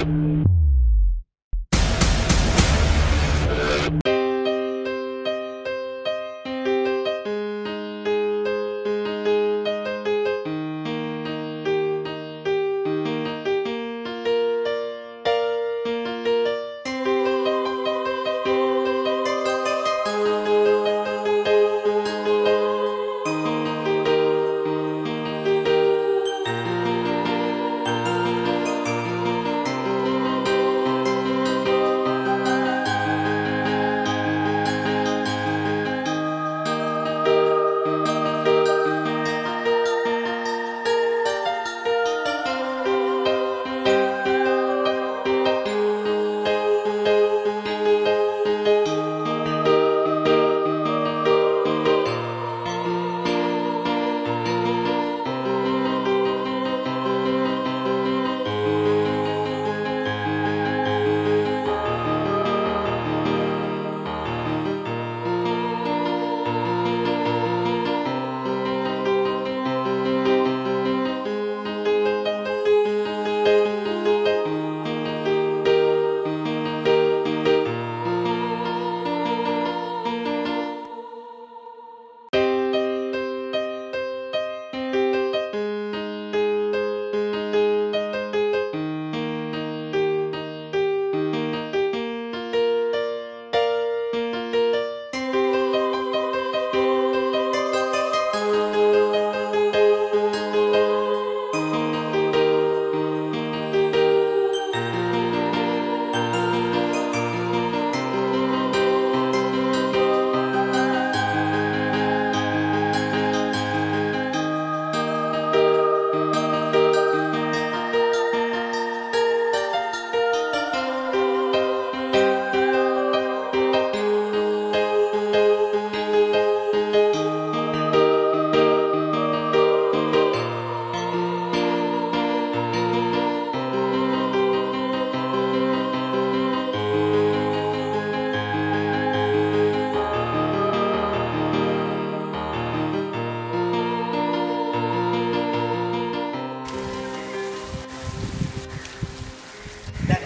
Dada,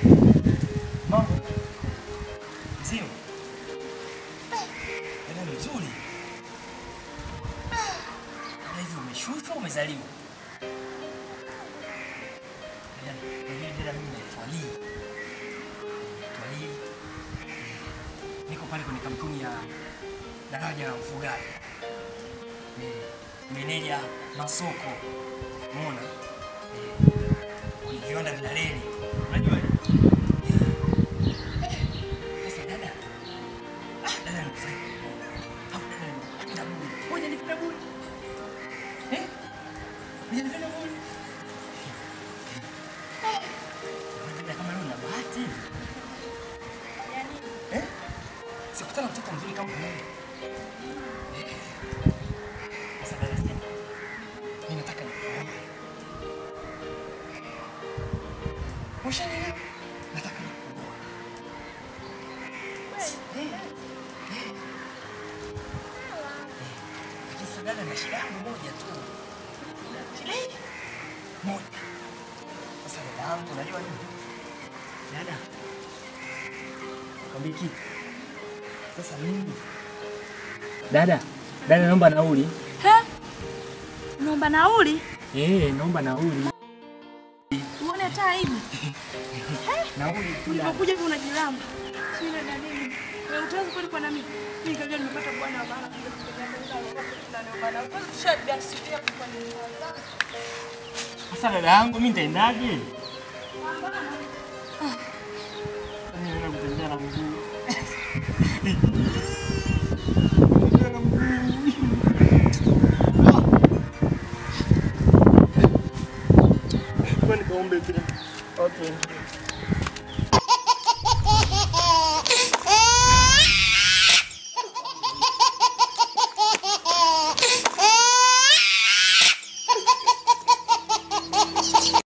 mambo mzima? Dada mzuri. Dada, hivi umeshushwa umezaliwa? Dada, unajua dada, mimi naitwa Lee. Naitwa Lee. Eh, Niko pale kwenye kampuni ya daraja la ufugaji. Ni meneja masoko. Umeona? Eh, kwenye viwanda vya reli. Unajua? Sasa dada, ah, dada nimefurahi kukuona. Alafu dada nimependa bure. Ngoja nipende bure. Eh? Ngoja nipende bure. Eh. Dada kama leo una bahati. Eh? Sikutana mtoto mzuri kama wewe. Eh. Sasa dada, sikia. Mimi nataka nikuoe. Ushanelewa? Nataka nikuoe. Lakini sasa dada, na shida yangu moja tu. Shida hii moja. Sasa dada yangu, unajua nini? Dada, kwambie kitu. Sasa mimi dada, dada, naomba nauli. He? Unaomba nauli? Eh, naomba nauli. Uone hata hivi. Nauli tu dada. Ulipokuja hivi unajilamba. Sina dalili. Wewe utaanza kweli kwa nami. Mimi kajua nimepata bwana wa maana kuja kutembea na bwana. Kwanza tushabia sikia kwa nini. Sasa dada yangu, mimi nitaendaje? Mimi naenda kutembea na mguu.